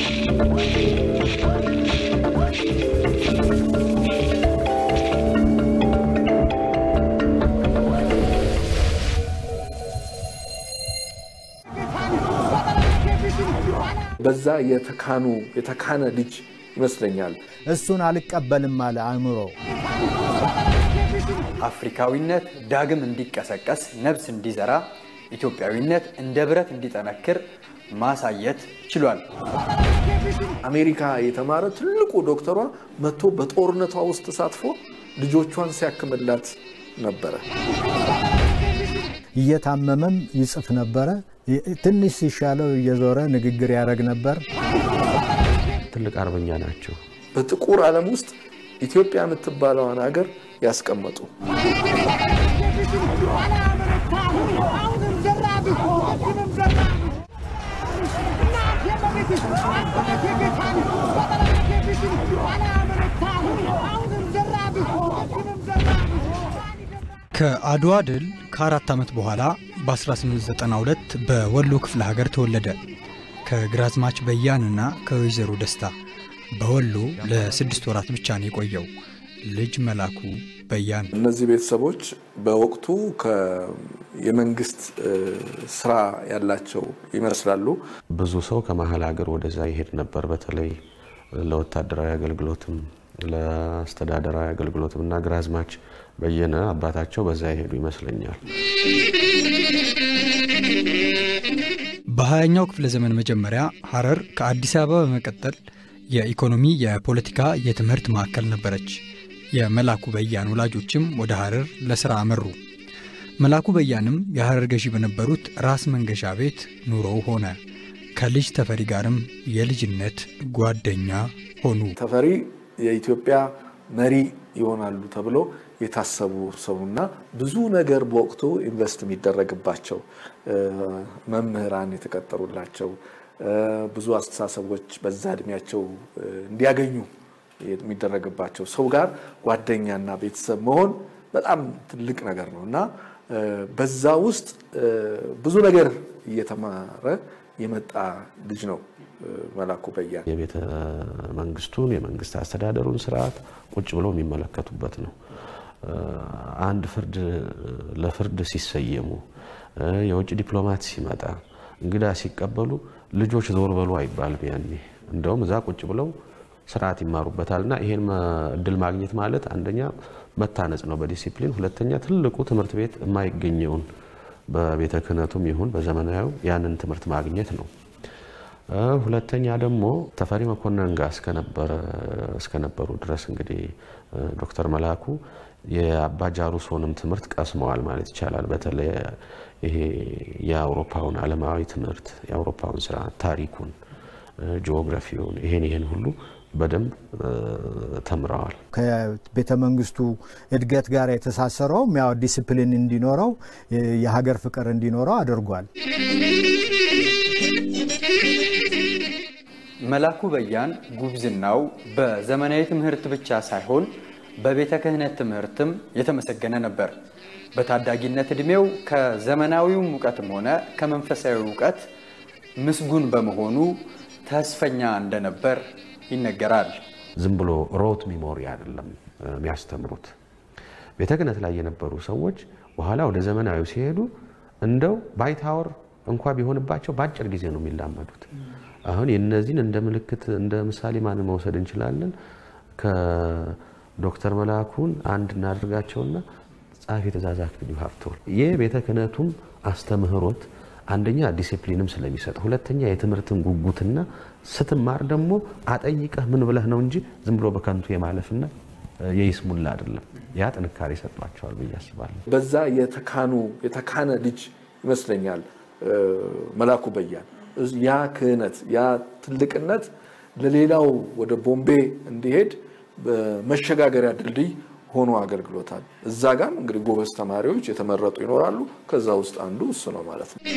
በዛ የተካኑ የተካነ ልጅ ይመስለኛል። እሱን አልቀበልም አለ አእምሮ። አፍሪካዊነት ዳግም እንዲቀሰቀስ ነብስ እንዲዘራ ኢትዮጵያዊነት እንደ ብረት እንዲጠነክር ማሳየት ችሏል። አሜሪካ የተማረ ትልቁ ዶክተሯ መጥቶ በጦርነቷ ውስጥ ተሳትፎ ልጆቿን ሲያክምላት ነበረ። እየታመመም ይጽፍ ነበረ። ትንሽ ሲሻለው እየዞረ ንግግር ያደረግ ነበር። ትልቅ አርበኛ ናቸው። በጥቁር ዓለም ውስጥ ኢትዮጵያ የምትባለዋን ሀገር ያስቀመጡ ከአድዋ ድል ከአራት ዓመት በኋላ በ1892 በወሎ ክፍለ ሀገር ተወለደ። ከግራዝማች በያንና ከወይዘሮ ደስታ በወሎ ለስድስት ወራት ብቻ ነው የቆየው። ልጅ መላኩ በያን እነዚህ ቤተሰቦች በወቅቱ የመንግስት ስራ ያላቸው ይመስላሉ። ብዙ ሰው ከመሀል ሀገር ወደዛ ይሄድ ነበር። በተለይ ለወታደራዊ አገልግሎትም ለአስተዳደራዊ አገልግሎትም እና ግራዝማች በየነ አባታቸው በዛ ይሄዱ ይመስለኛል። በሀያኛው ክፍለ ዘመን መጀመሪያ ሐረር ከአዲስ አበባ በመቀጠል የኢኮኖሚ፣ የፖለቲካ፣ የትምህርት ማዕከል ነበረች። የመላኩ በያን ወላጆችም ወደ ሐረር ለሥራ አመሩ። መላኩ በያንም የሐረር ገዢ በነበሩት ራስ መንገሻ ቤት ኑሮው ሆነ። ከልጅ ተፈሪ ጋርም የልጅነት ጓደኛ ሆኑ። ተፈሪ የኢትዮጵያ መሪ ይሆናሉ ተብሎ የታሰቡ ሰውና ብዙ ነገር በወቅቱ ኢንቨስት የሚደረግባቸው መምህራን የተቀጠሩላቸው ብዙ አስተሳሰቦች በዛ እድሜያቸው እንዲያገኙ የሚደረግባቸው ሰው ጋር ጓደኛና ቤተሰብ መሆን በጣም ትልቅ ነገር ነው እና በዛ ውስጥ ብዙ ነገር እየተማረ የመጣ ልጅ ነው መላኩ በያን። የቤተ መንግስቱን የመንግስት አስተዳደሩን ስርዓት ቁጭ ብለው የሚመለከቱበት ነው። አንድ ፍርድ ለፍርድ ሲሰየሙ፣ የውጭ ዲፕሎማት ሲመጣ፣ እንግዳ ሲቀበሉ ልጆች ዞር በሉ አይባልም። ያኔ እንደውም እዛ ቁጭ ብለው ስርዓት ይማሩበታል እና ይሄን እድል ማግኘት ማለት አንደኛ መታነጽ ነው በዲሲፕሊን፣ ሁለተኛ ትልቁ ትምህርት ቤት የማይገኘውን በቤተ ክህነቱም ይሁን በዘመናዊው ያንን ትምህርት ማግኘት ነው። ሁለተኛ ደግሞ ተፈሪ መኮንን ጋር እስከነበሩ ድረስ እንግዲህ ዶክተር መላኩ የአባ ጃሩሶንም ትምህርት ቀስመዋል ማለት ይቻላል። በተለይ ይሄ የአውሮፓውን ዓለማዊ ትምህርት የአውሮፓውን ስርዓት፣ ታሪኩን፣ ጂኦግራፊውን ይሄን ይሄን ሁሉ በደንብ ተምረዋል። ከቤተ መንግስቱ እድገት ጋር የተሳሰረውም ያው ዲስፕሊን እንዲኖረው የሀገር ፍቅር እንዲኖረው አድርጓል። መላኩ በያን ጉብዝናው በዘመናዊ ትምህርት ብቻ ሳይሆን በቤተ ክህነት ትምህርትም የተመሰገነ ነበር። በታዳጊነት ዕድሜው ከዘመናዊውም እውቀትም ሆነ ከመንፈሳዊ እውቀት ምስጉን በመሆኑ ተስፈኛ እንደነበር ይነገራል። ዝም ብሎ ሮት ሚሞሪ አይደለም የሚያስተምሩት። ቤተ ክህነት ላይ የነበሩ ሰዎች በኋላ ወደ ዘመናዊ ሲሄዱ እንደው ባይታወር እንኳ ቢሆንባቸው በአጭር ጊዜ ነው የሚላመዱት። አሁን የነዚህን እንደ ምልክት እንደ ምሳሌ ማን መውሰድ እንችላለን? ከዶክተር መላኩን አንድ እናድርጋቸውና ጸሐፊ ትእዛዝ አክሊሉ ሀብተወልድ ይህ ቤተ ክህነቱም አስተምህሮት አንደኛ ዲሲፕሊንም ስለሚሰጥ፣ ሁለተኛ የትምህርትን ጉጉትና ስትማር ደግሞ አጠይቀህ ምን ብለህ ነው እንጂ ዝም ብሎ በከንቱ የማለፍና የይስሙላ አይደለም። ያ ጥንካሬ ሰጥቷቸዋል ብዬ አስባለሁ። በዛ የተካኑ የተካነ ልጅ ይመስለኛል መላኩ በያን። ያ ክህነት ያ ትልቅነት ለሌላው ወደ ቦምቤ እንዲሄድ በመሸጋገሪያ ድልድይ ሆኖ አገልግሎታል። እዛ ጋም እንግዲህ ጎበዝ ተማሪዎች የተመረጡ ይኖራሉ። ከዛ ውስጥ አንዱ እሱ ነው ማለት ነው።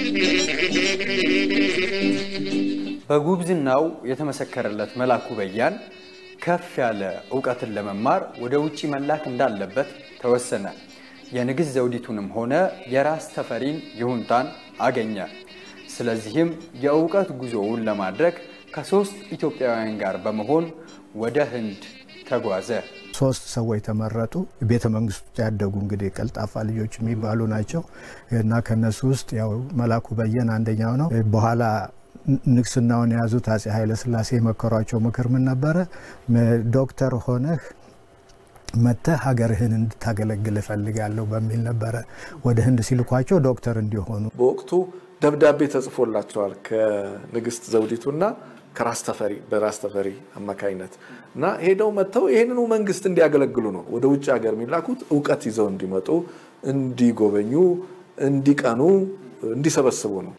በጉብዝናው የተመሰከረለት መላኩ በያን ከፍ ያለ እውቀትን ለመማር ወደ ውጭ መላክ እንዳለበት ተወሰነ። የንግሥት ዘውዲቱንም ሆነ የራስ ተፈሪን ይሁንታን አገኘ። ስለዚህም የእውቀት ጉዞውን ለማድረግ ከሶስት ኢትዮጵያውያን ጋር በመሆን ወደ ህንድ ተጓዘ። ሶስት ሰዎች ተመረጡ። ቤተ መንግስት ውስጥ ያደጉ እንግዲህ ቀልጣፋ ልጆች የሚባሉ ናቸው እና ከነሱ ውስጥ ያው መላኩ በየነ አንደኛው ነው። በኋላ ንግስናውን የያዙት አጼ ኃይለስላሴ የመከሯቸው ምክር ምን ነበረ? ዶክተር ሆነህ መጥተህ ሀገርህን እንድታገለግል እፈልጋለሁ በሚል ነበረ ወደ ህንድ ሲልኳቸው ዶክተር እንዲሆኑ። በወቅቱ ደብዳቤ ተጽፎላቸዋል ከንግስት ዘውዲቱና ከራስ ተፈሪ በራስ ተፈሪ አማካኝነት እና ሄደው መጥተው ይህንኑ መንግስት እንዲያገለግሉ ነው ወደ ውጭ ሀገር የሚላኩት። እውቀት ይዘው እንዲመጡ፣ እንዲጎበኙ፣ እንዲቀኑ፣ እንዲሰበስቡ ነው።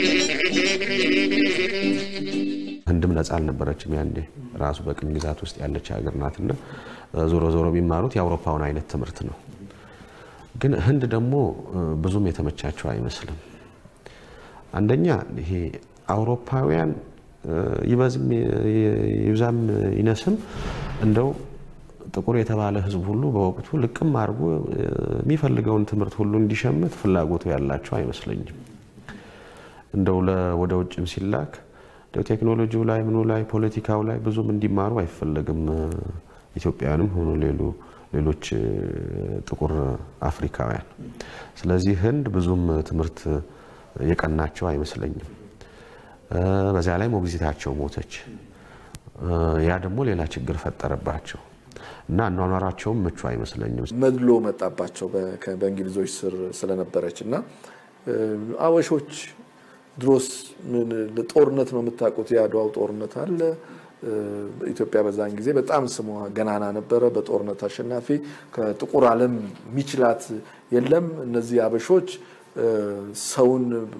ህንድም ነጻ አልነበረችም ያኔ ራሱ በቅኝ ግዛት ውስጥ ያለች ሀገር ናትና ዞሮ ዞሮ የሚማሩት የአውሮፓውን አይነት ትምህርት ነው። ግን ህንድ ደግሞ ብዙም የተመቻቸው አይመስልም። አንደኛ ይሄ አውሮፓውያን ይበዝም ይብዛም ይነስም እንደው ጥቁር የተባለ ህዝብ ሁሉ በወቅቱ ልቅም አድርጎ የሚፈልገውን ትምህርት ሁሉ እንዲሸምት ፍላጎቱ ያላቸው አይመስለኝም። እንደው ወደ ውጭም ሲላክ ቴክኖሎጂው ላይ ምኑ ላይ ፖለቲካው ላይ ብዙም እንዲማሩ አይፈለግም። ኢትዮጵያውያንም ሆኑ ሌሎች ጥቁር አፍሪካውያን። ስለዚህ ህንድ ብዙም ትምህርት የቀናቸው አይመስለኝም። በዚያ ላይ ሞግዚታቸው ሞተች። ያ ደግሞ ሌላ ችግር ፈጠረባቸው እና አኗኗራቸውም ምቹ አይመስለኝም። መድሎ መጣባቸው በእንግሊዞች ስር ስለነበረች እና አበሾች ድሮስ ጦርነት ነው የምታውቁት፣ የአድዋው ጦርነት አለ። ኢትዮጵያ በዛን ጊዜ በጣም ስሟ ገናና ነበረ። በጦርነት አሸናፊ ከጥቁር ዓለም የሚችላት የለም። እነዚህ አበሾች ሰውን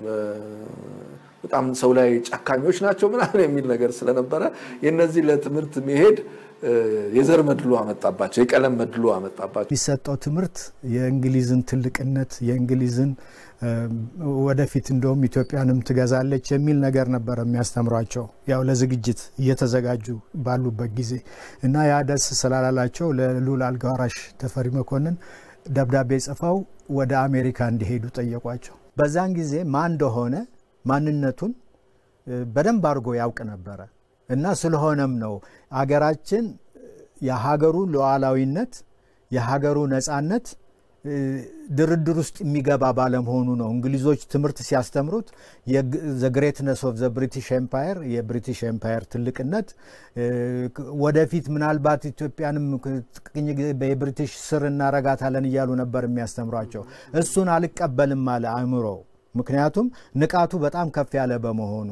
በጣም ሰው ላይ ጨካኞች ናቸው ምናምን የሚል ነገር ስለነበረ የነዚህ ለትምህርት መሄድ የዘር መድሎ አመጣባቸው፣ የቀለም መድሎ አመጣባቸው። የሚሰጠው ትምህርት የእንግሊዝን ትልቅነት የእንግሊዝን ወደፊት እንደውም ኢትዮጵያንም ትገዛለች የሚል ነገር ነበር የሚያስተምሯቸው ያው ለዝግጅት እየተዘጋጁ ባሉበት ጊዜ እና ያ ደስ ስላላላቸው ለልዑል አልጋ ወራሽ ተፈሪ መኮንን ደብዳቤ ጽፈው ወደ አሜሪካ እንዲሄዱ ጠየቋቸው። በዛን ጊዜ ማን እንደሆነ ማንነቱን በደንብ አድርጎ ያውቅ ነበረ እና ስለሆነም ነው አገራችን የሀገሩ ሉዓላዊነት የሀገሩ ነፃነት ድርድር ውስጥ የሚገባ ባለመሆኑ ነው። እንግሊዞች ትምህርት ሲያስተምሩት ዘ ግሬትነስ ኦፍ ዘ ብሪቲሽ ኤምፓየር የብሪቲሽ ኤምፓየር ትልቅነት ወደፊት ምናልባት ኢትዮጵያንም ቅኝ የብሪቲሽ ስር እናረጋታለን እያሉ ነበር የሚያስተምሯቸው። እሱን አልቀበልም አለ አእምሮ። ምክንያቱም ንቃቱ በጣም ከፍ ያለ በመሆኑ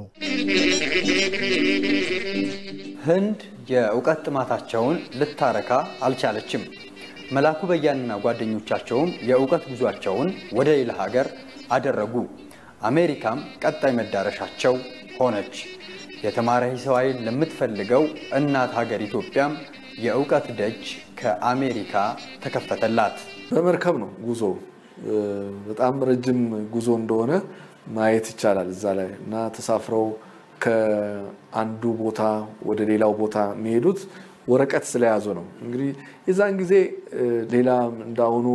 ህንድ የእውቀት ጥማታቸውን ልታረካ አልቻለችም። መላኩ በያንና ጓደኞቻቸውም የእውቀት ጉዟቸውን ወደ ሌላ ሀገር አደረጉ። አሜሪካም ቀጣይ መዳረሻቸው ሆነች። የተማረ የሰው ኃይል ለምትፈልገው እናት ሀገር ኢትዮጵያም የእውቀት ደጅ ከአሜሪካ ተከፈተላት። በመርከብ ነው ጉዞ። በጣም ረጅም ጉዞ እንደሆነ ማየት ይቻላል እዛ ላይ እና ተሳፍረው ከአንዱ ቦታ ወደ ሌላው ቦታ የሚሄዱት ወረቀት ስለያዙ ነው። እንግዲህ የዛን ጊዜ ሌላ እንዳሁኑ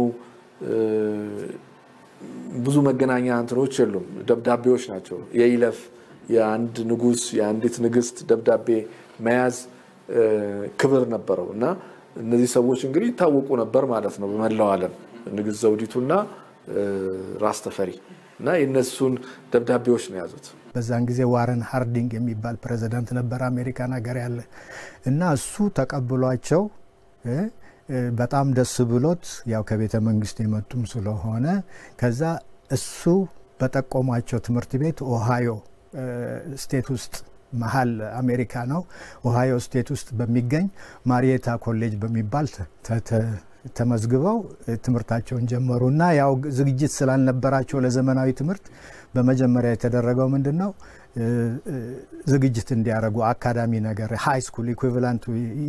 ብዙ መገናኛ እንትኖች የሉም፣ ደብዳቤዎች ናቸው። የይለፍ የአንድ ንጉስ የአንዲት ንግስት ደብዳቤ መያዝ ክብር ነበረው እና እነዚህ ሰዎች እንግዲህ ይታወቁ ነበር ማለት ነው በመላው ዓለም ንግስት ዘውዲቱና ራስ ተፈሪ እና የእነሱን ደብዳቤዎች ነው የያዙት። በዛን ጊዜ ዋረን ሃርዲንግ የሚባል ፕሬዚዳንት ነበር አሜሪካን ሀገር ያለ እና እሱ ተቀብሏቸው በጣም ደስ ብሎት ያው ከቤተ መንግስት የመጡም ስለሆነ ከዛ እሱ በጠቆሟቸው ትምህርት ቤት ኦሃዮ ስቴት ውስጥ መሀል አሜሪካ ነው። ኦሃዮ ስቴት ውስጥ በሚገኝ ማሪየታ ኮሌጅ በሚባል ተመዝግበው ትምህርታቸውን ጀመሩ እና ያው ዝግጅት ስላልነበራቸው ለዘመናዊ ትምህርት በመጀመሪያ የተደረገው ምንድን ነው ዝግጅት እንዲያደርጉ አካዳሚ ነገር ሃይ ስኩል ኢኩቪላንቱ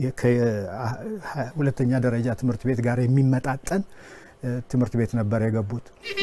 ሁለተኛ ደረጃ ትምህርት ቤት ጋር የሚመጣጠን ትምህርት ቤት ነበር የገቡት።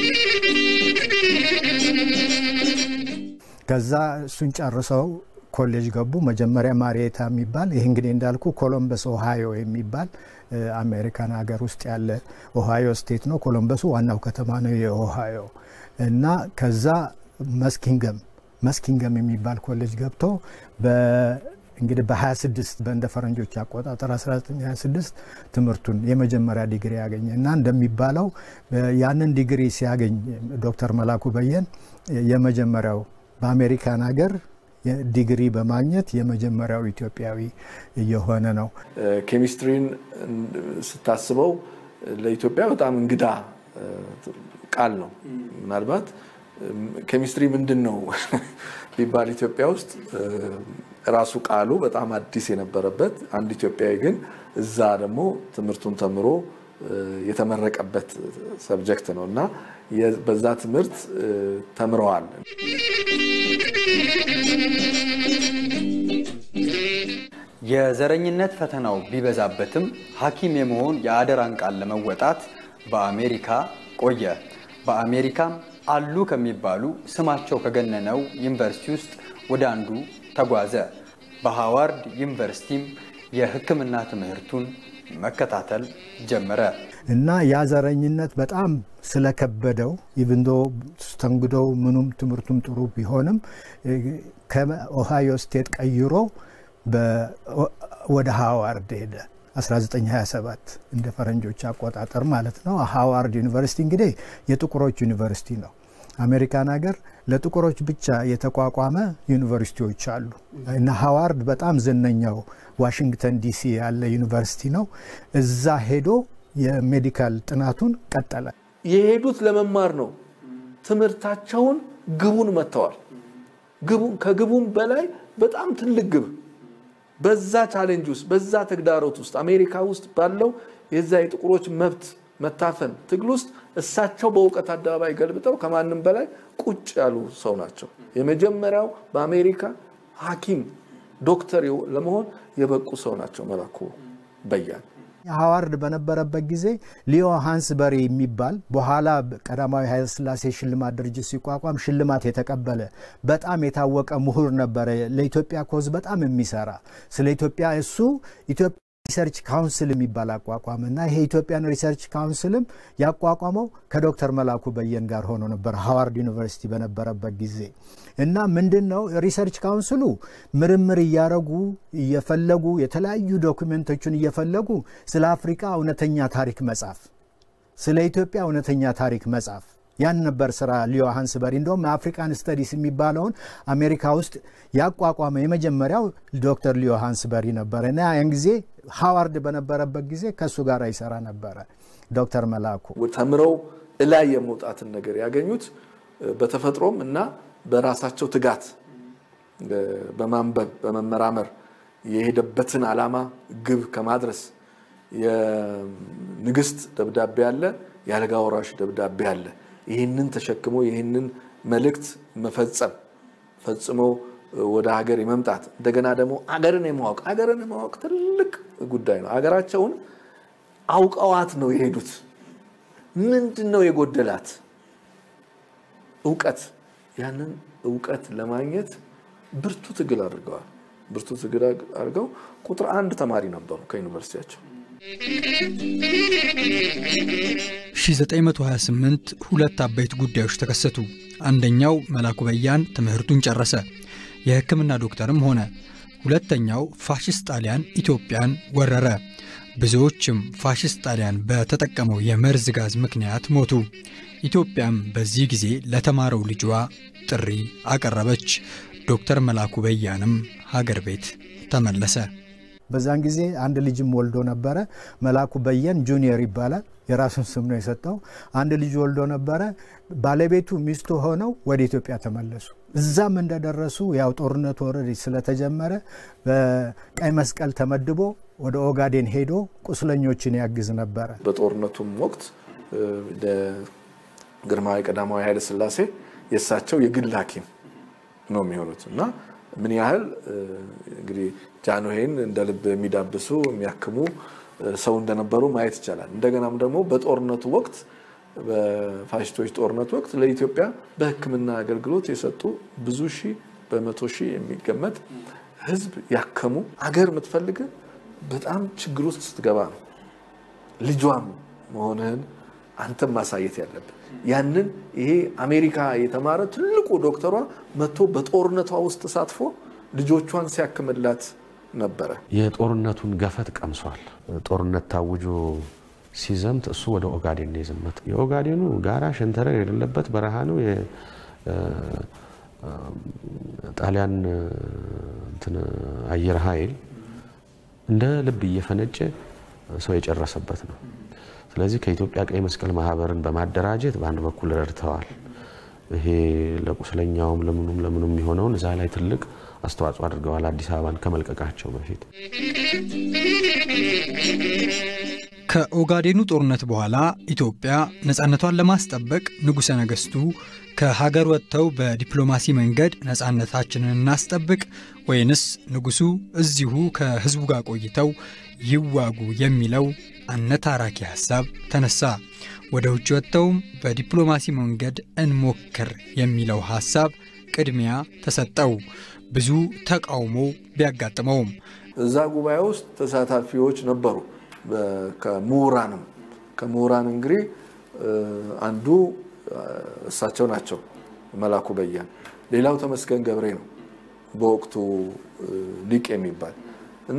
ከዛ እሱን ጨርሰው ኮሌጅ ገቡ። መጀመሪያ ማሪየታ የሚባል ይህ እንግዲህ እንዳልኩ ኮሎምበስ ኦሃዮ የሚባል አሜሪካን ሀገር ውስጥ ያለ ኦሃዮ ስቴት ነው። ኮሎምበሱ ዋናው ከተማ ነው የኦሃዮ እና ከዛ መስኪንገም መስኪንገም የሚባል ኮሌጅ ገብቶ እንግዲህ በ26 በእንደ ፈረንጆች አቆጣጠር 1926 ትምህርቱን የመጀመሪያ ዲግሪ ያገኘ እና እንደሚባለው ያንን ዲግሪ ሲያገኝ ዶክተር መላኩ በየን የመጀመሪያው በአሜሪካን ሀገር ዲግሪ በማግኘት የመጀመሪያው ኢትዮጵያዊ እየሆነ ነው። ኬሚስትሪን ስታስበው ለኢትዮጵያ በጣም እንግዳ ቃል ነው። ምናልባት ኬሚስትሪ ምንድን ነው ቢባል ኢትዮጵያ ውስጥ ራሱ ቃሉ በጣም አዲስ የነበረበት አንድ ኢትዮጵያዊ ግን እዛ ደግሞ ትምህርቱን ተምሮ የተመረቀበት ሰብጀክት ነው እና በዛ ትምህርት ተምረዋል። የዘረኝነት ፈተናው ቢበዛበትም ሐኪም የመሆን የአደራን ቃል ለመወጣት በአሜሪካ ቆየ። በአሜሪካም አሉ ከሚባሉ ስማቸው ከገነነው ዩኒቨርሲቲ ውስጥ ወደ አንዱ ተጓዘ። በሃዋርድ ዩኒቨርሲቲም የሕክምና ትምህርቱን መከታተል ጀመረ እና ያ ዘረኝነት በጣም ስለከበደው ኢቭንዶ ስተንግዶው ምኑም ትምህርቱም ጥሩ ቢሆንም ከኦሃዮ ስቴት ቀይሮ ወደ ሃዋርድ ሄደ። 1927 እንደ ፈረንጆች አቆጣጠር ማለት ነው። ሃዋርድ ዩኒቨርሲቲ እንግዲህ የጥቁሮች ዩኒቨርሲቲ ነው። አሜሪካን ሀገር ለጥቁሮች ብቻ የተቋቋመ ዩኒቨርሲቲዎች አሉ እና ሃዋርድ በጣም ዝነኛው ዋሽንግተን ዲሲ ያለ ዩኒቨርሲቲ ነው። እዛ ሄዶ የሜዲካል ጥናቱን ቀጠለ። የሄዱት ለመማር ነው። ትምህርታቸውን ግቡን መጥተዋል። ከግቡም በላይ በጣም ትልቅ ግብ በዛ ቻሌንጅ ውስጥ በዛ ተግዳሮት ውስጥ አሜሪካ ውስጥ ባለው የዛ የጥቁሮች መብት መታፈን ትግል ውስጥ እሳቸው በእውቀት አደባባይ ገልብጠው ከማንም በላይ ቁጭ ያሉ ሰው ናቸው። የመጀመሪያው በአሜሪካ ሐኪም ዶክተር ለመሆን የበቁ ሰው ናቸው መላኩ በያን። ሃዋርድ በነበረበት ጊዜ ሊዮ ሃንስበሪ የሚባል በኋላ ቀዳማዊ ኃይለሥላሴ ሽልማት ድርጅት ሲቋቋም ሽልማት የተቀበለ በጣም የታወቀ ምሁር ነበረ። ለኢትዮጵያ ኮዝ በጣም የሚሰራ ስለ ኢትዮጵያ እሱ ኢትዮጵያ ሪሰርች ካውንስል የሚባል አቋቋመ እና ይሄ ኢትዮጵያን ሪሰርች ካውንስልም ያቋቋመው ከዶክተር መላኩ በየን ጋር ሆኖ ነበር ሃዋርድ ዩኒቨርሲቲ በነበረበት ጊዜ እና ምንድን ነው ሪሰርች ካውንስሉ ምርምር እያረጉ እየፈለጉ የተለያዩ ዶክመንቶችን እየፈለጉ ስለ አፍሪካ እውነተኛ ታሪክ መጻፍ፣ ስለ ኢትዮጵያ እውነተኛ ታሪክ መጻፍ ያን ነበር ስራ ሊዮ ሃንስበሪ። እንደውም አፍሪካን ስተዲስ የሚባለውን አሜሪካ ውስጥ ያቋቋመ የመጀመሪያው ዶክተር ሊዮ ሃንስበሪ ነበረ እና ያን ጊዜ ሃዋርድ በነበረበት ጊዜ ከእሱ ጋር ይሰራ ነበረ ዶክተር መላኩ። ተምረው እላይ የመውጣትን ነገር ያገኙት በተፈጥሮም እና በራሳቸው ትጋት በማንበብ በመመራመር የሄደበትን ዓላማ ግብ ከማድረስ የንግስት ደብዳቤ አለ፣ የአልጋ ወራሽ ደብዳቤ አለ። ይህንን ተሸክሞ ይህንን መልእክት መፈጸም ፈጽሞ ወደ ሀገር የመምጣት እንደገና ደግሞ አገርን የማወቅ አገርን የማወቅ ትልቅ ጉዳይ ነው። አገራቸውን አውቀዋት ነው የሄዱት። ምንድን ነው የጎደላት? እውቀት። ያንን እውቀት ለማግኘት ብርቱ ትግል አድርገዋል። ብርቱ ትግል አድርገው ቁጥር አንድ ተማሪ ነበሩ ከዩኒቨርሲቲያቸው። 1928 ሁለት አበይት ጉዳዮች ተከሰቱ። አንደኛው መላኩ በያን ትምህርቱን ጨረሰ፣ የሕክምና ዶክተርም ሆነ። ሁለተኛው ፋሽስት ጣሊያን ኢትዮጵያን ወረረ። ብዙዎችም ፋሽስት ጣሊያን በተጠቀመው የመርዝ ጋዝ ምክንያት ሞቱ። ኢትዮጵያም በዚህ ጊዜ ለተማረው ልጇ ጥሪ አቀረበች። ዶክተር መላኩ በያንም ሀገር ቤት ተመለሰ። በዛን ጊዜ አንድ ልጅም ወልዶ ነበረ። መላኩ በየን ጁኒየር ይባላል። የራሱን ስም ነው የሰጠው። አንድ ልጅ ወልዶ ነበረ። ባለቤቱ ሚስቱ ሆነው ወደ ኢትዮጵያ ተመለሱ። እዛም እንደደረሱ ያው ጦርነቱ ወረድ ስለተጀመረ በቀይ መስቀል ተመድቦ ወደ ኦጋዴን ሄዶ ቁስለኞችን ያግዝ ነበረ። በጦርነቱም ወቅት ግርማዊ ቀዳማዊ ኃይለ ሥላሴ የእሳቸው የግል ሐኪም ነው የሚሆኑት እና ምን ያህል እንግዲህ ጃንሆይን እንደ ልብ የሚዳብሱ የሚያክሙ ሰው እንደነበሩ ማየት ይቻላል። እንደገናም ደግሞ በጦርነቱ ወቅት በፋሽስቶች ጦርነት ወቅት ለኢትዮጵያ በሕክምና አገልግሎት የሰጡ ብዙ ሺህ በመቶ ሺህ የሚገመት ሕዝብ ያከሙ አገር የምትፈልግ በጣም ችግር ውስጥ ስትገባ ነው ልጇም መሆንህን አንተም ማሳየት ያለብን ያንን ይሄ አሜሪካ የተማረ ትልቁ ዶክተሯ መጥቶ በጦርነቷ ውስጥ ተሳትፎ ልጆቿን ሲያክምላት ነበረ። የጦርነቱን ገፈት ቀምሷል። ጦርነት ታውጆ ሲዘምት እሱ ወደ ኦጋዴን ነው የዘመተው። የኦጋዴኑ ጋራ ሸንተረር የሌለበት በረሃ ነው። ጣሊያን አየር ኃይል እንደ ልብ እየፈነጨ ሰው የጨረሰበት ነው። ስለዚህ ከኢትዮጵያ ቀይ መስቀል ማህበርን በማደራጀት በአንድ በኩል ረድተዋል። ይሄ ለቁስለኛውም ለምኑም ለምኑም የሚሆነውን እዛ ላይ ትልቅ አስተዋጽኦ አድርገዋል። አዲስ አበባን ከመልቀቃቸው በፊት ከኦጋዴኑ ጦርነት በኋላ ኢትዮጵያ ነፃነቷን ለማስጠበቅ ንጉሠ ነገሥቱ ከሀገር ወጥተው በዲፕሎማሲ መንገድ ነፃነታችንን እናስጠብቅ ወይንስ ንጉሡ እዚሁ ከሕዝቡ ጋር ቆይተው ይዋጉ የሚለው አነታራኪ ሐሳብ ተነሳ። ወደ ውጭ ወጥተውም በዲፕሎማሲ መንገድ እንሞክር የሚለው ሐሳብ ቅድሚያ ተሰጠው። ብዙ ተቃውሞ ቢያጋጥመውም እዛ ጉባኤ ውስጥ ተሳታፊዎች ነበሩ። ከምሁራንም ከምሁራን እንግዲህ አንዱ እሳቸው ናቸው መላኩ በያን። ሌላው ተመስገን ገብሬ ነው በወቅቱ ሊቅ የሚባል እና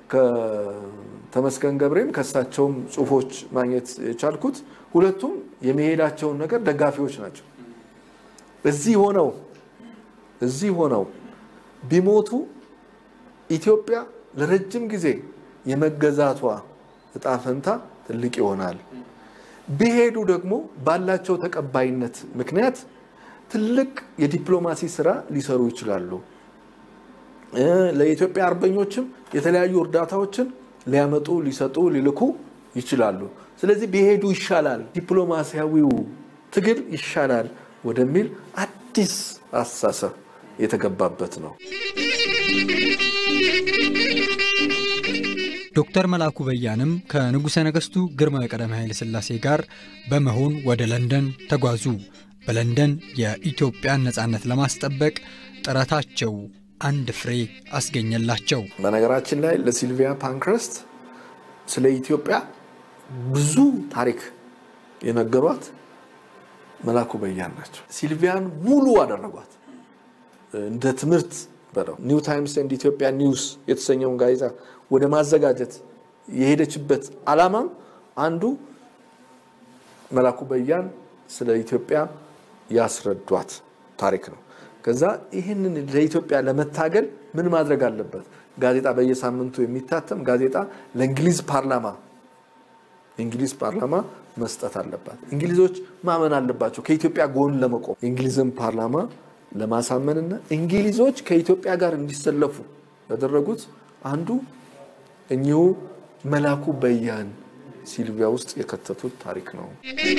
ከተመስገን ገብሬም ከእሳቸውም ጽሁፎች ማግኘት የቻልኩት ሁለቱም የመሄዳቸውን ነገር ደጋፊዎች ናቸው። እዚህ ሆነው እዚህ ሆነው ቢሞቱ ኢትዮጵያ ለረጅም ጊዜ የመገዛቷ እጣ ፈንታ ትልቅ ይሆናል። ቢሄዱ ደግሞ ባላቸው ተቀባይነት ምክንያት ትልቅ የዲፕሎማሲ ስራ ሊሰሩ ይችላሉ። ለኢትዮጵያ አርበኞችም የተለያዩ እርዳታዎችን ሊያመጡ፣ ሊሰጡ፣ ሊልኩ ይችላሉ። ስለዚህ ቢሄዱ ይሻላል፣ ዲፕሎማሲያዊው ትግል ይሻላል ወደሚል አዲስ አስተሳሰብ የተገባበት ነው። ዶክተር መላኩ በያንም ከንጉሠ ነገሥቱ ግርማዊ ቀዳማዊ ኃይለ ሥላሴ ጋር በመሆን ወደ ለንደን ተጓዙ። በለንደን የኢትዮጵያን ነፃነት ለማስጠበቅ ጥረታቸው አንድ ፍሬ አስገኘላቸው። በነገራችን ላይ ለሲልቪያ ፓንክረስት ስለ ኢትዮጵያ ብዙ ታሪክ የነገሯት መላኩ በያን ናቸው። ሲልቪያን ሙሉ አደረጓት። እንደ ትምህርት በለው ኒው ታይምስ ኤንድ ኢትዮጵያ ኒውስ የተሰኘውን ጋዜጣ ወደ ማዘጋጀት የሄደችበት ዓላማም አንዱ መላኩ በያን ስለ ኢትዮጵያ ያስረዷት ታሪክ ነው። ከዛ ይህንን ለኢትዮጵያ ለመታገል ምን ማድረግ አለበት? ጋዜጣ በየሳምንቱ የሚታተም ጋዜጣ ለእንግሊዝ ፓርላማ የእንግሊዝ ፓርላማ መስጠት አለባት። እንግሊዞች ማመን አለባቸው ከኢትዮጵያ ጎን ለመቆም የእንግሊዝን ፓርላማ ለማሳመንና እንግሊዞች ከኢትዮጵያ ጋር እንዲሰለፉ ያደረጉት አንዱ እኚሁ መላኩ በያን ሲልቪያ ውስጥ የከተቱት ታሪክ ነው።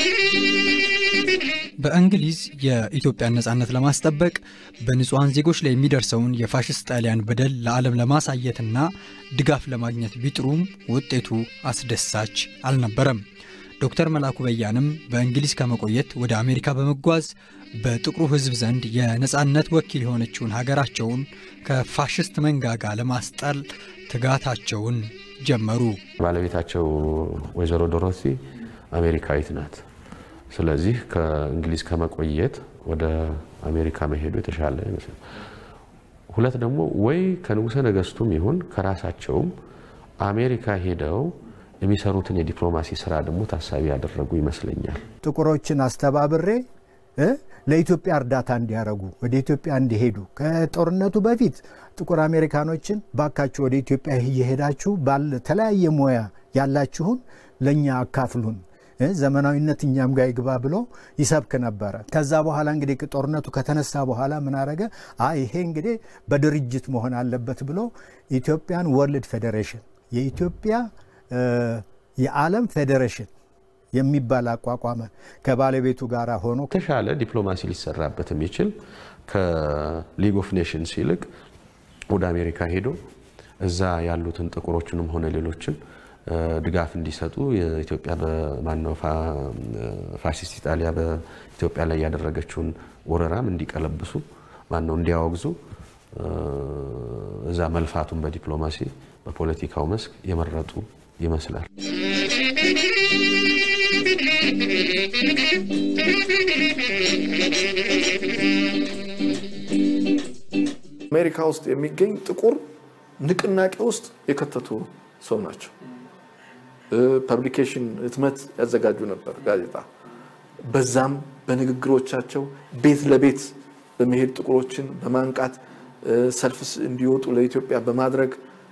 በእንግሊዝ የኢትዮጵያን ነፃነት ለማስጠበቅ በንጹሐን ዜጎች ላይ የሚደርሰውን የፋሽስት ጣሊያን በደል ለዓለም ለማሳየትና ድጋፍ ለማግኘት ቢጥሩም ውጤቱ አስደሳች አልነበረም። ዶክተር መላኩ በያንም በእንግሊዝ ከመቆየት ወደ አሜሪካ በመጓዝ በጥቁሩ ሕዝብ ዘንድ የነፃነት ወኪል የሆነችውን ሀገራቸውን ከፋሽስት መንጋጋ ለማስጣል ትጋታቸውን ጀመሩ። ባለቤታቸው ወይዘሮ ዶሮቲ አሜሪካዊት ናት። ስለዚህ ከእንግሊዝ ከመቆየት ወደ አሜሪካ መሄዱ የተሻለ ይመስላል። ሁለት ደግሞ ወይ ከንጉሠ ነገሥቱም ይሁን ከራሳቸውም አሜሪካ ሄደው የሚሰሩትን የዲፕሎማሲ ስራ ደግሞ ታሳቢ ያደረጉ ይመስለኛል። ጥቁሮችን አስተባብሬ ለኢትዮጵያ እርዳታ እንዲያደርጉ ወደ ኢትዮጵያ እንዲሄዱ ከጦርነቱ በፊት ጥቁር አሜሪካኖችን ባካችሁ ወደ ኢትዮጵያ እየሄዳችሁ ባልተለያየ ሙያ ያላችሁን ለእኛ አካፍሉን ዘመናዊነት እኛም ጋር ይግባ ብሎ ይሰብክ ነበረ። ከዛ በኋላ እንግዲህ ጦርነቱ ከተነሳ በኋላ ምን አረገ? አይ ይሄ እንግዲህ በድርጅት መሆን አለበት ብሎ ኢትዮጵያን ወርልድ ፌዴሬሽን የኢትዮጵያ የዓለም ፌዴሬሽን የሚባል አቋቋመ። ከባለቤቱ ጋር ሆኖ የተሻለ ዲፕሎማሲ ሊሰራበት የሚችል ከሊግ ኦፍ ኔሽንስ ይልቅ ወደ አሜሪካ ሄዶ እዛ ያሉትን ጥቁሮችንም ሆነ ሌሎችን ድጋፍ እንዲሰጡ የኢትዮጵያ በማነው ፋሽስት ኢጣሊያ በኢትዮጵያ ላይ ያደረገችውን ወረራም እንዲቀለብሱ ማነው እንዲያወግዙ እዛ መልፋቱን በዲፕሎማሲ በፖለቲካው መስክ የመረጡ ይመስላል። አሜሪካ ውስጥ የሚገኝ ጥቁር ንቅናቄ ውስጥ የከተቱ ሰው ናቸው። ፐብሊኬሽን ህትመት ያዘጋጁ ነበር ጋዜጣ። በዛም በንግግሮቻቸው ቤት ለቤት በመሄድ ጥቁሮችን በማንቃት ሰልፍ እንዲወጡ ለኢትዮጵያ በማድረግ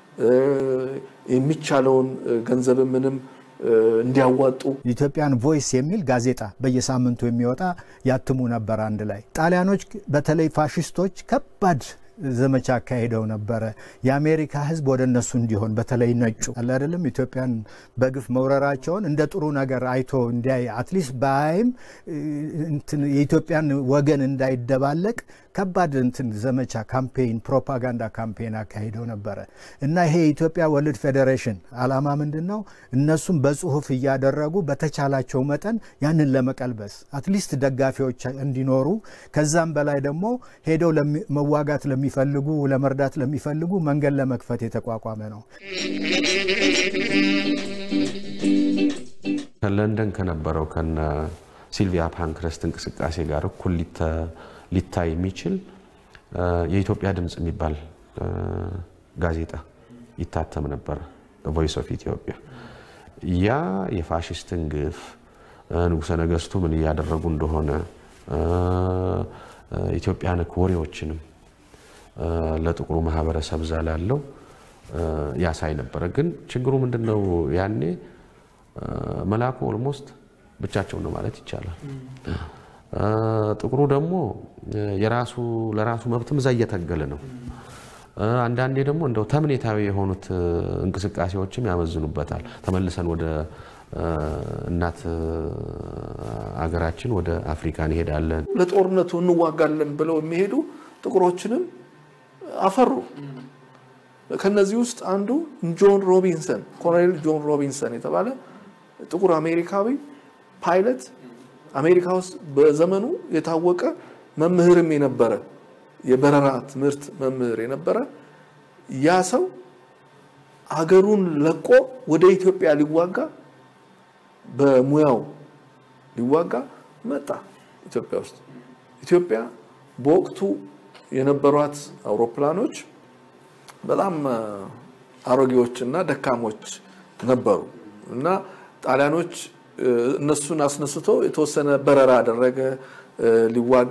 የሚቻለውን ገንዘብ ምንም እንዲያዋጡ ኢትዮጵያን ቮይስ የሚል ጋዜጣ በየሳምንቱ የሚወጣ ያትሙ ነበር አንድ ላይ። ጣሊያኖች በተለይ ፋሽስቶች ከባድ ዘመቻ አካሂደው ነበረ። የአሜሪካ ህዝብ ወደ እነሱ እንዲሆን በተለይ ነጩ አለ አይደለም ኢትዮጵያን በግፍ መውረራቸውን እንደ ጥሩ ነገር አይቶ እንዲያይ አትሊስት በአይም የኢትዮጵያን ወገን እንዳይደባለቅ ከባድ እንትን ዘመቻ ካምፔን ፕሮፓጋንዳ ካምፔን አካሂደው ነበረ እና ይሄ የኢትዮጵያ ወርልድ ፌዴሬሽን አላማ ምንድን ነው? እነሱም በጽሁፍ እያደረጉ በተቻላቸው መጠን ያንን ለመቀልበስ አትሊስት ደጋፊዎች እንዲኖሩ ከዛም በላይ ደግሞ ሄደው መዋጋት ለሚፈልጉ ለመርዳት ለሚፈልጉ መንገድ ለመክፈት የተቋቋመ ነው። ከለንደን ከነበረው ከነ ሲልቪያ ፓንክረስት እንቅስቃሴ ጋር እኩል ሊታይ የሚችል የኢትዮጵያ ድምፅ የሚባል ጋዜጣ ይታተም ነበር፣ ቮይስ ኦፍ ኢትዮጵያ። ያ የፋሽስትን ግፍ ንጉሠ ነገሥቱ ምን እያደረጉ እንደሆነ ኢትዮጵያ ነክ ወሬዎችንም ለጥቁሩ ማህበረሰብ እዛ ላለው ያሳይ ነበረ። ግን ችግሩ ምንድን ነው? ያኔ መላኩ ኦልሞስት ብቻቸውን ነው ማለት ይቻላል። ጥቁሩ ደግሞ የራሱ ለራሱ መብትም እዛ እየታገለ ነው። አንዳንዴ ደግሞ እንደው ተምኔታዊ የሆኑት እንቅስቃሴዎችም ያመዝኑበታል። ተመልሰን ወደ እናት አገራችን ወደ አፍሪካ እንሄዳለን፣ ለጦርነቱ እንዋጋለን ብለው የሚሄዱ ጥቁሮችንም አፈሩ። ከነዚህ ውስጥ አንዱ ጆን ሮቢንሰን ኮሎኔል ጆን ሮቢንሰን የተባለ ጥቁር አሜሪካዊ ፓይለት አሜሪካ ውስጥ በዘመኑ የታወቀ መምህርም የነበረ የበረራ ትምህርት መምህር የነበረ ያ ሰው አገሩን ለቆ ወደ ኢትዮጵያ ሊዋጋ በሙያው ሊዋጋ መጣ። ኢትዮጵያ ውስጥ ኢትዮጵያ በወቅቱ የነበሯት አውሮፕላኖች በጣም አሮጌዎች እና ደካሞች ነበሩ እና ጣሊያኖች እነሱን አስነስቶ የተወሰነ በረራ አደረገ ሊዋጋ።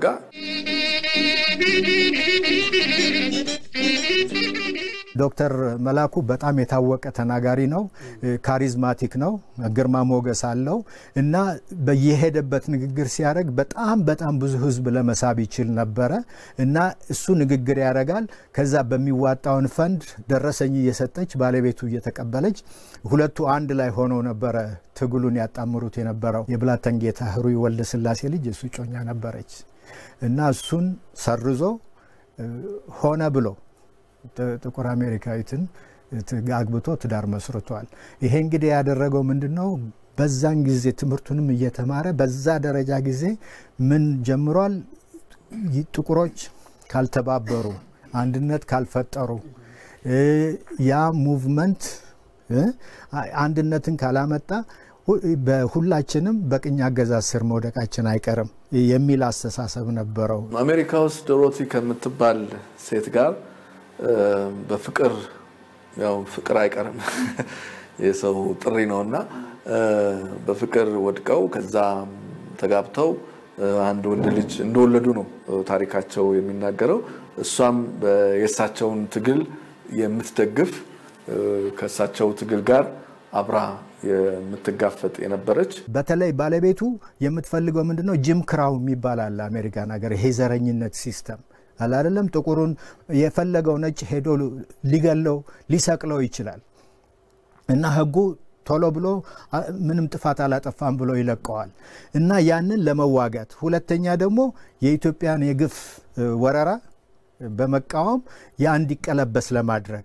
ዶክተር መላኩ በጣም የታወቀ ተናጋሪ ነው። ካሪዝማቲክ ነው። ግርማ ሞገስ አለው እና በየሄደበት ንግግር ሲያደርግ በጣም በጣም ብዙ ሕዝብ ለመሳብ ይችል ነበረ እና እሱ ንግግር ያደርጋል። ከዛ በሚዋጣውን ፈንድ ደረሰኝ እየሰጠች ባለቤቱ እየተቀበለች ሁለቱ አንድ ላይ ሆነው ነበረ ትግሉን ያጣምሩት የነበረው። የብላቴን ጌታ ህሩይ ወልደ ስላሴ ልጅ እሱ ጮኛ ነበረች እና እሱን ሰርዞ ሆነ ብሎ ጥቁር አሜሪካዊትን አግብቶ ትዳር መስርቷል። ይሄ እንግዲህ ያደረገው ምንድን ነው? በዛን ጊዜ ትምህርቱንም እየተማረ በዛ ደረጃ ጊዜ ምን ጀምሯል? ጥቁሮች ካልተባበሩ፣ አንድነት ካልፈጠሩ፣ ያ ሙቭመንት አንድነትን ካላመጣ በሁላችንም በቅኝ አገዛዝ ስር መውደቃችን አይቀርም የሚል አስተሳሰብ ነበረው። አሜሪካ ውስጥ ዶሮቲ ከምትባል ሴት ጋር በፍቅር ያው ፍቅር አይቀርም የሰው ጥሪ ነው እና በፍቅር ወድቀው ከዛ ተጋብተው አንድ ወንድ ልጅ እንደወለዱ ነው ታሪካቸው የሚናገረው። እሷም የእሳቸውን ትግል የምትደግፍ ከእሳቸው ትግል ጋር አብራ የምትጋፈጥ የነበረች በተለይ ባለቤቱ የምትፈልገው ምንድነው ጅም ክራው የሚባል አለ አሜሪካን ሀገር ይሄ ዘረኝነት ሲስተም አለ አይደለም። ጥቁሩን የፈለገው ነጭ ሄዶ ሊገለው ሊሰቅለው ይችላል እና ህጉ ቶሎ ብሎ ምንም ጥፋት አላጠፋም ብሎ ይለቀዋል እና ያንን ለመዋጋት ሁለተኛ ደግሞ የኢትዮጵያን የግፍ ወረራ በመቃወም ያ እንዲቀለበስ ለማድረግ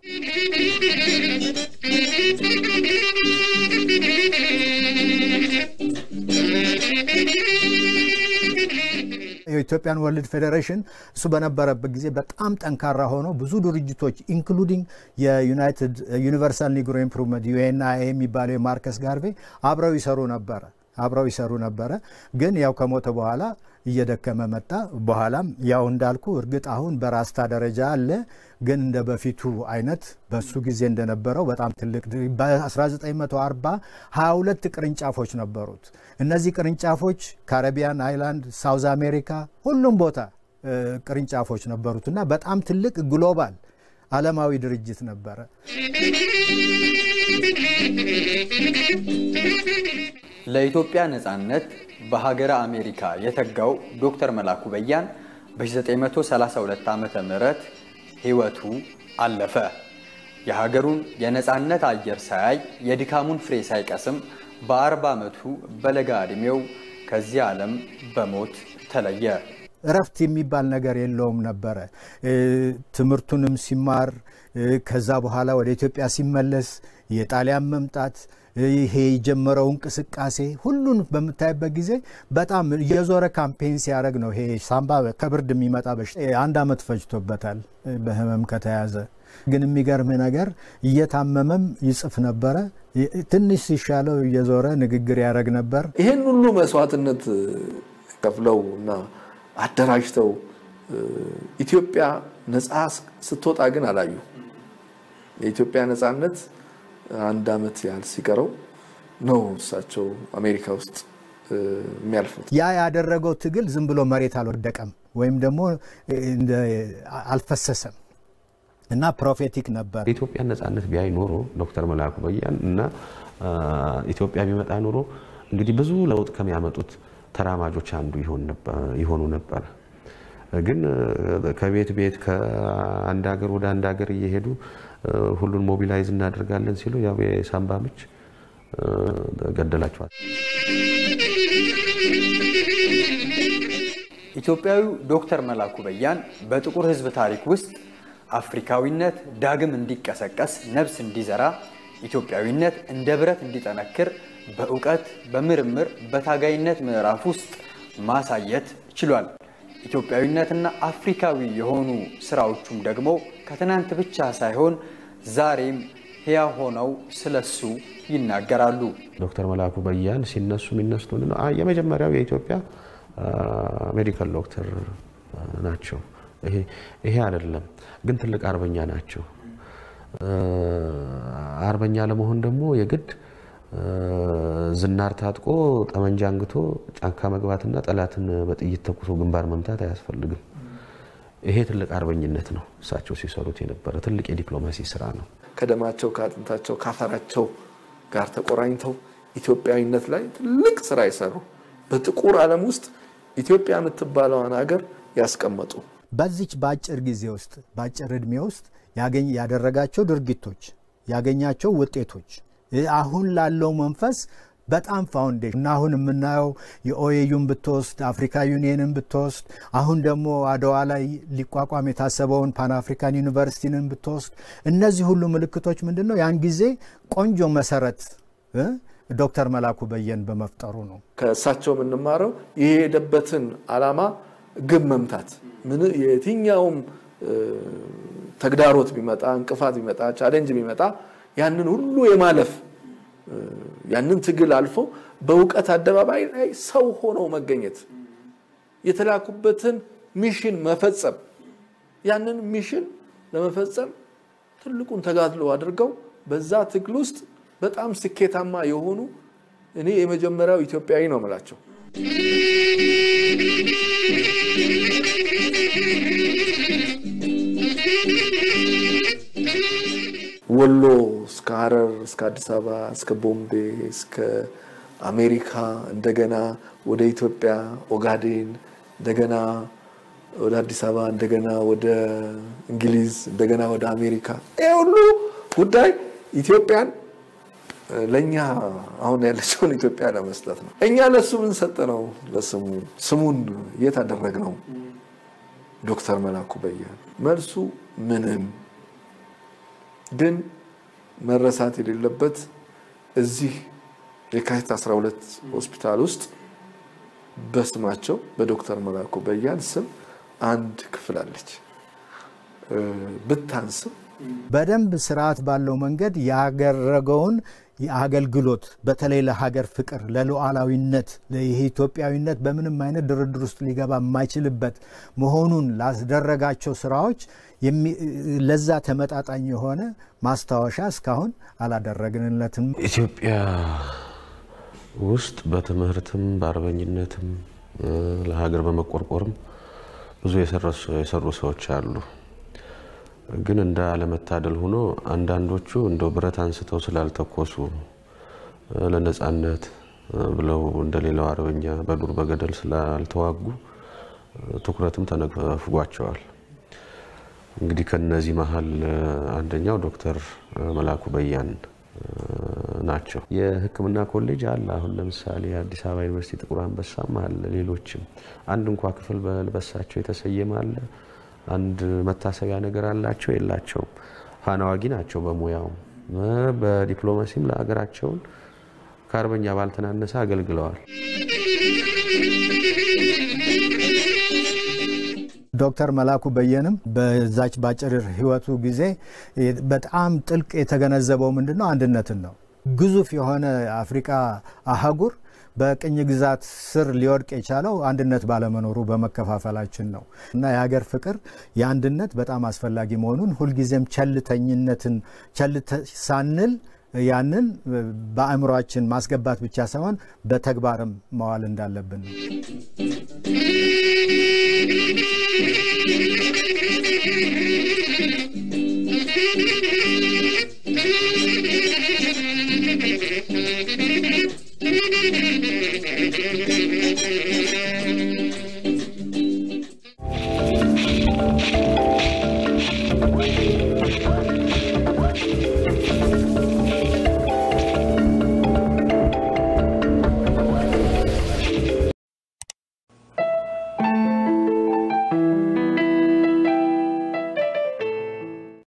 የኢትዮጵያን ወርልድ ፌዴሬሽን እሱ በነበረበት ጊዜ በጣም ጠንካራ ሆኖ ብዙ ድርጅቶች ኢንክሉዲንግ የዩናይትድ ዩኒቨርሳል ኒግሮ ኢምፕሩቭመንት ዩኤንአይ የሚባለው የማርከስ ጋርቬ አብረው ይሰሩ ነበረ አብረው ይሰሩ ነበረ። ግን ያው ከሞተ በኋላ እየደከመ መጣ። በኋላም ያው እንዳልኩ እርግጥ አሁን በራስታ ደረጃ አለ፣ ግን እንደ በፊቱ አይነት በሱ ጊዜ እንደነበረው በጣም ትልቅ በ1940 22 ቅርንጫፎች ነበሩት። እነዚህ ቅርንጫፎች ካረቢያን አይላንድ፣ ሳውዝ አሜሪካ፣ ሁሉም ቦታ ቅርንጫፎች ነበሩት እና በጣም ትልቅ ግሎባል ዓለማዊ ድርጅት ነበረ። ለኢትዮጵያ ነጻነት በሀገረ አሜሪካ የተጋው ዶክተር መላኩ በያን በ1932 ዓ ም ሕይወቱ አለፈ። የሀገሩን የነጻነት አየር ሳያይ የድካሙን ፍሬ ሳይቀስም በ40 ዓመቱ በለጋ ዕድሜው ከዚህ ዓለም በሞት ተለየ። እረፍት የሚባል ነገር የለውም ነበረ። ትምህርቱንም ሲማር ከዛ በኋላ ወደ ኢትዮጵያ ሲመለስ የጣሊያን መምጣት ይሄ የጀመረው እንቅስቃሴ ሁሉን በምታይበት ጊዜ በጣም የዞረ ካምፔን ሲያደርግ ነው። ይሄ ሳምባ ከብርድ የሚመጣ በሽታ አንድ ዓመት ፈጅቶበታል በህመም ከተያዘ። ግን የሚገርም ነገር እየታመመም ይጽፍ ነበረ። ትንሽ ሲሻለው እየዞረ ንግግር ያደርግ ነበር። ይህን ሁሉ መስዋዕትነት ከፍለው እና አደራጅተው ኢትዮጵያ ነፃ ስትወጣ ግን አላዩ። የኢትዮጵያ ነፃነት አንድ ዓመት ያህል ሲቀረው ነው እሳቸው አሜሪካ ውስጥ የሚያልፉት። ያ ያደረገው ትግል ዝም ብሎ መሬት አልወደቀም ወይም ደግሞ አልፈሰሰም እና ፕሮፌቲክ ነበር። የኢትዮጵያን ነፃነት ቢያይ ኖሮ ዶክተር መላኩ በያን እና ኢትዮጵያ ቢመጣ ኖሮ እንግዲህ ብዙ ለውጥ ከሚያመጡት ተራማጆች አንዱ ይሆኑ ነበር። ግን ከቤት ቤት ከአንድ ሀገር ወደ አንድ ሀገር እየሄዱ ሁሉን ሞቢላይዝ እናደርጋለን ሲሉ ያው የሳምባ ምች ገደላቸዋል። ኢትዮጵያዊው ዶክተር መላኩ በያን በጥቁር ሕዝብ ታሪክ ውስጥ አፍሪካዊነት ዳግም እንዲቀሰቀስ ነፍስ እንዲዘራ ኢትዮጵያዊነት እንደ ብረት እንዲጠነክር በእውቀት በምርምር በታጋይነት ምዕራፍ ውስጥ ማሳየት ችሏል። ኢትዮጵያዊነትና አፍሪካዊ የሆኑ ስራዎቹም ደግሞ ከትናንት ብቻ ሳይሆን ዛሬም ሕያው ሆነው ስለሱ ይናገራሉ። ዶክተር መላኩ በያን ሲነሱ የሚነሱት ምንድን ነው? የመጀመሪያው የኢትዮጵያ ሜዲካል ዶክተር ናቸው። ይሄ አይደለም ግን ትልቅ አርበኛ ናቸው። አርበኛ ለመሆን ደግሞ የግድ ዝናር ታጥቆ ጠመንጃ አንግቶ ጫካ መግባትና ጠላትን በጥይት ተኩሶ ግንባር መምታት አያስፈልግም። ይሄ ትልቅ አርበኝነት ነው። እሳቸው ሲሰሩት የነበረ ትልቅ የዲፕሎማሲ ስራ ነው። ከደማቸው ከአጥንታቸው ከአፈራቸው ጋር ተቆራኝተው ኢትዮጵያዊነት ላይ ትልቅ ስራ የሰሩ በጥቁር ዓለም ውስጥ ኢትዮጵያ የምትባለዋን ሀገር ያስቀመጡ በዚች በአጭር ጊዜ ውስጥ በአጭር እድሜ ውስጥ ያደረጋቸው ድርጊቶች ያገኛቸው ውጤቶች አሁን ላለው መንፈስ በጣም ፋውንዴሽን እና አሁን የምናየው የኦኤዩን ብትወስድ አፍሪካ ዩኒየንን ብትወስድ አሁን ደግሞ አድዋ ላይ ሊቋቋም የታሰበውን ፓን አፍሪካን ዩኒቨርሲቲንን ብትወስድ እነዚህ ሁሉ ምልክቶች ምንድን ነው? ያን ጊዜ ቆንጆ መሰረት ዶክተር መላኩ በየን በመፍጠሩ ነው። ከእሳቸው የምንማረው የሄደበትን ዓላማ ግብ መምታት ምን የትኛውም ተግዳሮት ቢመጣ እንቅፋት ቢመጣ ቻሌንጅ ቢመጣ ያንን ሁሉ የማለፍ ያንን ትግል አልፎ በእውቀት አደባባይ ላይ ሰው ሆነው መገኘት የተላኩበትን ሚሽን መፈጸም ያንን ሚሽን ለመፈጸም ትልቁን ተጋድሎ አድርገው በዛ ትግል ውስጥ በጣም ስኬታማ የሆኑ እኔ የመጀመሪያው ኢትዮጵያዊ ነው የምላቸው። ወሎ እስከ ሀረር እስከ አዲስ አበባ እስከ ቦምቤ እስከ አሜሪካ እንደገና ወደ ኢትዮጵያ ኦጋዴን እንደገና ወደ አዲስ አበባ እንደገና ወደ እንግሊዝ እንደገና ወደ አሜሪካ ይህ ሁሉ ጉዳይ ኢትዮጵያን ለእኛ አሁን ያለችውን ኢትዮጵያ ለመስጠት ነው። እኛ ለሱ ምን ሰጠ ነው? ለስሙ ስሙን የት አደረግ ነው? ዶክተር መላኩ በያን መልሱ ምንም ግን መረሳት የሌለበት እዚህ የካቲት 12 ሆስፒታል ውስጥ በስማቸው በዶክተር መላኩ በያን ስም አንድ ክፍል አለች። ብታንስም በደንብ ስርዓት ባለው መንገድ ያደረገውን የአገልግሎት በተለይ ለሀገር ፍቅር፣ ለሉዓላዊነት፣ ይህ ኢትዮጵያዊነት በምንም አይነት ድርድር ውስጥ ሊገባ የማይችልበት መሆኑን ላስደረጋቸው ስራዎች ለዛ ተመጣጣኝ የሆነ ማስታወሻ እስካሁን አላደረግንለትም። ኢትዮጵያ ውስጥ በትምህርትም በአርበኝነትም ለሀገር በመቆርቆርም ብዙ የሰሩ ሰዎች አሉ። ግን እንደ አለመታደል ሆኖ አንዳንዶቹ እንደው ብረት አንስተው ስላልተኮሱ ለነጻነት ብለው እንደሌላው አርበኛ በዱር በገደል ስላልተዋጉ ትኩረትም ተነፍጓቸዋል። እንግዲህ ከነዚህ መሀል አንደኛው ዶክተር መላኩ በያን ናቸው። የሕክምና ኮሌጅ አለ። አሁን ለምሳሌ አዲስ አበባ ዩኒቨርሲቲ ጥቁር አንበሳም አለ። ሌሎችም አንድ እንኳ ክፍል በልበሳቸው የተሰየመ አለ። አንድ መታሰቢያ ነገር አላቸው የላቸውም። ፋናዋጊ ናቸው በሙያው በዲፕሎማሲም ለሀገራቸውን ከአርበኛ ባልተናነሰ አገልግለዋል። ዶክተር መላኩ በየንም በዛች ባጭር ህይወቱ ጊዜ በጣም ጥልቅ የተገነዘበው ምንድን ነው? አንድነትን ነው። ግዙፍ የሆነ አፍሪካ አህጉር በቅኝ ግዛት ስር ሊወድቅ የቻለው አንድነት ባለመኖሩ በመከፋፈላችን ነው እና የሀገር ፍቅር የአንድነት በጣም አስፈላጊ መሆኑን ሁልጊዜም ቸልተኝነትን ቸልተ ሳንል ያንን በአእምሯችን ማስገባት ብቻ ሳይሆን በተግባርም መዋል እንዳለብን ነው።